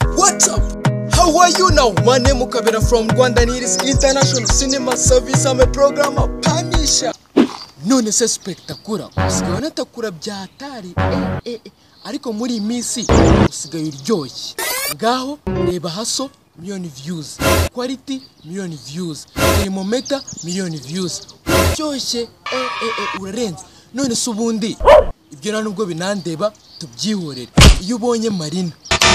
What's up? How are you now? My name is Kabira from Rwanda and it is International Cinema Service. I'm a programmer. Panisha. None se spectacular. Usigaye unatakura bya hatari. Eh, eh, eh. Ariko muri iyi minsi usigaye uryoshye. Ngaho reba haso miliyoni views. Quality miliyoni views. Thermometer miliyoni views. Uryoshye. Eh, eh, eh. Urarenze. None se ubundi ibyo nta nubwo binandeba tubyihorere iyo ubonye marina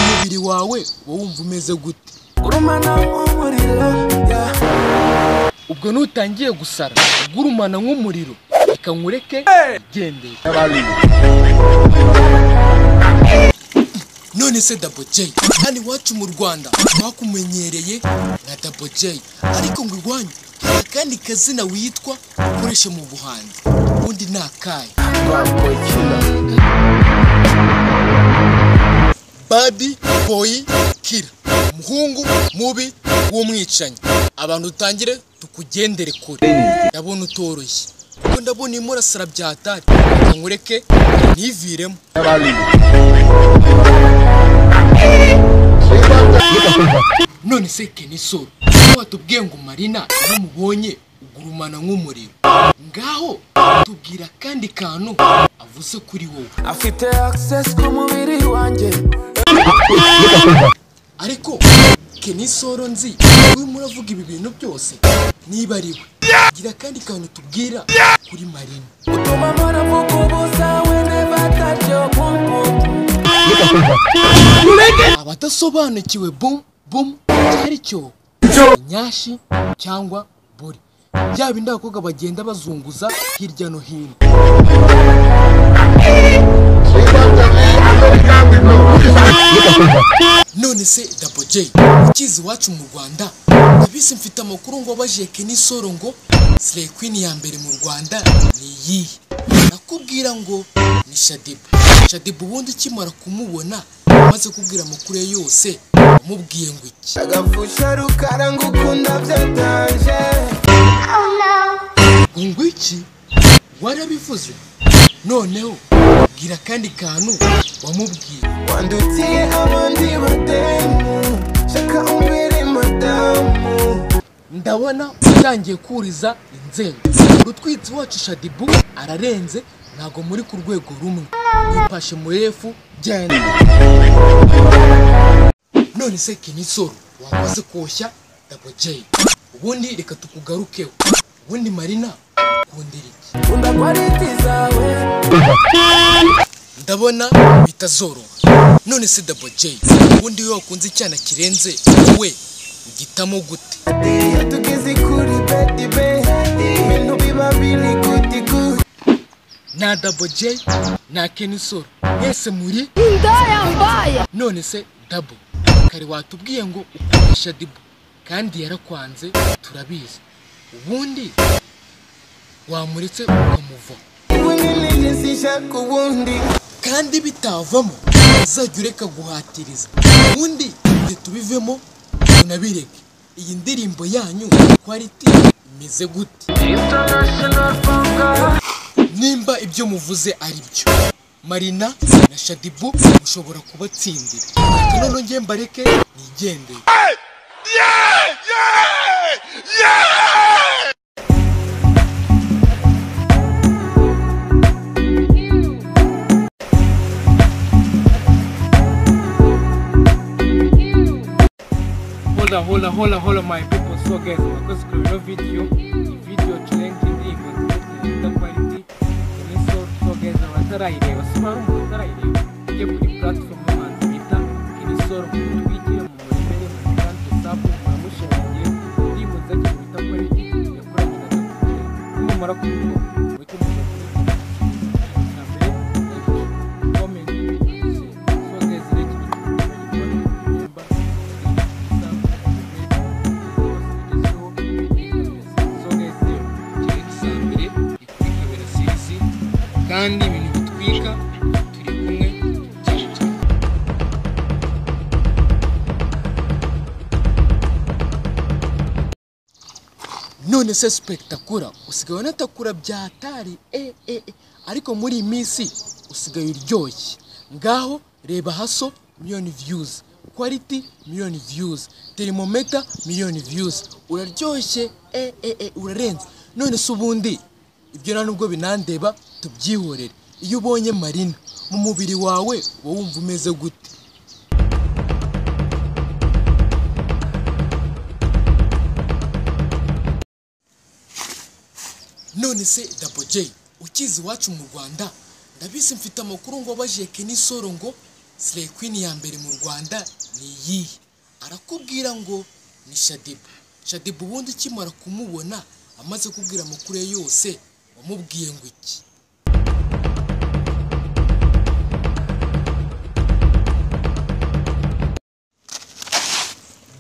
umubiri wawe uba wumva umeze gute Urumana nk'umuriro yeah. ubwo nutangiye gusara ugurumana nk'umuriro reka nkureke igendere none se dabo jay hano iwacu mu rwanda bakumenyereye nka dabo jay ariko ngo iwanyu hari akandi kazina witwa ukoresha mu buhanzi ubundi ni akahe badi boyi kira umuhungu mubi w'umwicanyi abantu utangire tukugendere kure ndabona utoroshye kuko ndabona irimo urasara bya hatari reka nkureke ntiviremo none se kenisoro iyo watubwiye ngo marina iyo umubonye ugurumana nk'umuriro ngaho tubwira akandi kantu avuze kuri wowe afite access ku mubiri wanjye ariko kenisoro nzi urimo uravuga ibi bintu byose niba ari we gira akandi kantu tubwira kuri marina utuma mpora mvuga ubusa we never touch your boom boom abadasobanukiwe bum bum cyari cyo nyashi cyangwa buri bya bindi abakobwa bagenda bazunguza hirya no hino none se dabo jay ukizi iwacu mu rwanda abisi mfite amakuru ngo wabajije kenisoro ngo sire kwini ya mbere mu rwanda ni iyihe nakubwira ngo ni shadiba shadiba ubundi ukimara kumubona umaze kubwira amakuru ye yose wamubwiye ngo iki agapfusha rukara ngo ukunda byatanje ngo ngo iki warabivuze noneho bwira akandi kantu wamubwiye wandutiye abandi bademu shaka umbere madamu ndabona utangiye kuriza inzego urutwitsi wacu shadibu ararenze ntago muri ku rwego rumwe wipashe mu refu genda none se kimisoro wakoze koshya dabo jay ubundi reka tukugarukeho ubundi marina kundira iki kunda kwaliti zawe ndabona bitazoroha none se dabo jay ubundi iyo wakunze icyana kirenze wowe ugitamo gute ati iyo tugeze kuri beti be ibintu biba biri guti guti na dabo jay na kenisoro mwese muri Ndaya mbaya none se dabo kare watubwiye ngo ukoresha dibu kandi yarakwanze turabizi ubundi wamuretse ukamuva ubu nyine njye sinshaka ubundi kandi bitavamo uzajya ureka guhatiriza ubundi ibyo tubivemo tunabireke iyi ndirimbo yanyu kwaliti imeze gute nimba ibyo muvuze ari byo marina na shadibu mushobora kubatsindira Ati none nge mbareke nigendeye Hola, hola, hola, hola my people. So guys, nakoze kuri ino video, iyi video turenga indirimbo yitwa Quality. Ni so so guys, abatarayireba, si bari umuntu utarayireba. Ujye kuri platform y'umuhanzi bita Kini Soro twitire mu murima ye mu kandi sapu muramushimangiye. Indirimbo zake bita Quality yakoranye na Dr. Dre. Nimumara kubikora, mujye muza kubikora. Ikintu cya mbere, like, comment, and share. So guys, reka ibintu remember, kandi ibintu bitwika turi kumwe cyane cyane none se spectacular usigaye unatakura bya hatari eh, eh, eh. ariko muri iyi minsi usigaye uryoshye ngaho reba haso miliyoni views quality miliyoni views terimometer miliyoni views uraryoshye eh, eh, eh, urarenze none se ubundi ibyo nta nubwo binandeba tubyihorere iyo ubonye marina mu mubiri wawe wowe wumva umeze gute none se dabo J ukizi iwacu mu rwanda ndabizi mfite amakuru ngo abajije Kenny Solo ngo Slay Queen ya mbere mu rwanda ni iyihe arakubwira ngo ni shadibu shadibu ubundi ukimara kumubona amaze kubwira amakuru ye yose wamubwiye ngo iki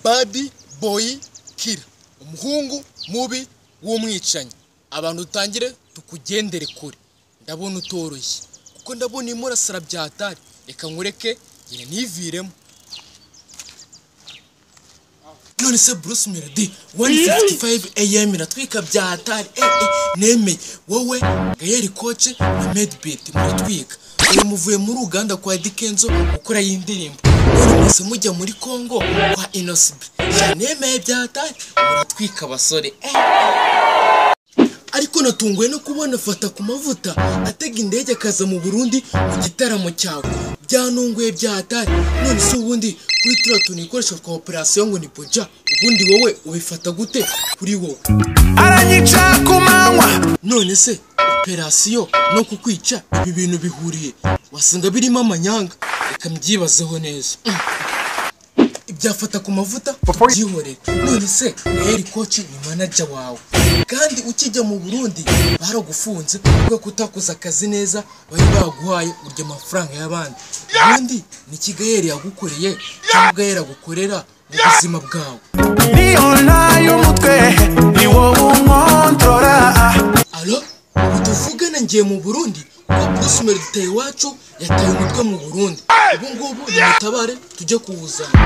babi boyi kira umuhungu mubi w'umwicanyi abantu utangire tukugendere kure ndabona utoroshye kuko ndabona urimo urasara byatari reka nkureke ngire niviremo none se bruce melody wani fifiti fayive eyemi iratwika byatari eee nemeye wowe gayeri koce na medibeti muratwika uyu muvuye muri uganda kwa dikenzo gukora iyi ndirimbo none mwese mujya muri kongo kwa inosibi nemeye byatari muratwika basore eee ariko natunguwe no kubona fata ku mavuta atega indege akaza mu burundi mu gitaramo cyawe byanunguye byatari none se ubundi kuri turiya tuntu ikoresha twa operasiyo ngo ni boja ubundi wowe ubifata gute kuri wowe aranyica ku manywa none se operasiyo no kukwica ibi bintu bihuriye wasanga birimo amanyanga reka mbyibazeho neza Mm. ibyafata ku mavuta byihorere none se Gaël koci ni manager wawe kandi ukijya mu burundi baragufunze kubera ko utakoze akazi neza bari baguhaye urya amafaranga y'abandi ubundi ni iki Gaël yagukoreye cyangwa Gaël agukorera mu buzima bwawe niyo ntayo umutwe ni wowe unkontorora Alo, ubu tuvugana ngiye mu Burundi kuko Bruce Melody Tayi iwacu yataye umutwe mu Burundi. Ubu ngubu nimutabare tujye kuwuzana.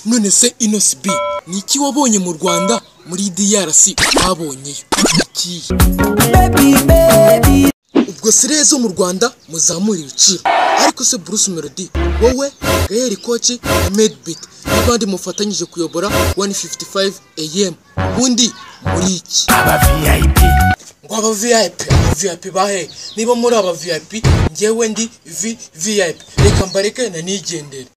None se Inos B, ni iki wabonye mu Rwanda muri DRC babonyeyo? Ikihe? ubwo sire zo mu rwanda muzamura ibiciro ariko se bruce melody wowe gayeri koci na medbit n'abandi mufatanyije kuyobora 155 am ubundi muri iki ngo aba vip aba vip bahe niba muri aba vip ngewe ndi v vip reka mbareke na nigendere